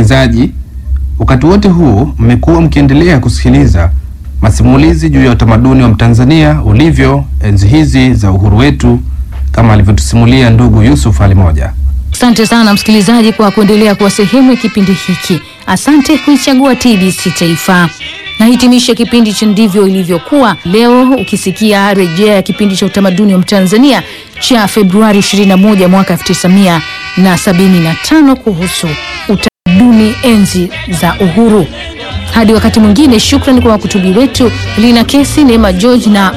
wasikilizaji, wakati wote huu mmekuwa mkiendelea kusikiliza masimulizi juu ya utamaduni wa Mtanzania ulivyo enzi hizi za uhuru wetu, kama alivyotusimulia ndugu Yusuf Ali Moja. Asante sana msikilizaji kwa kuendelea kuwa sehemu ya kipindi hiki. Asante kuichagua TBC Taifa. Nahitimisha kipindi cha ndivyo ilivyokuwa leo, ukisikia rejea ya kipindi cha utamaduni wa Mtanzania cha Februari 21 mwaka 1975 kuhusu utamaduni enzi za uhuru. Hadi wakati mwingine, shukrani kwa wakutubi wetu Lina Kesi, Neema George na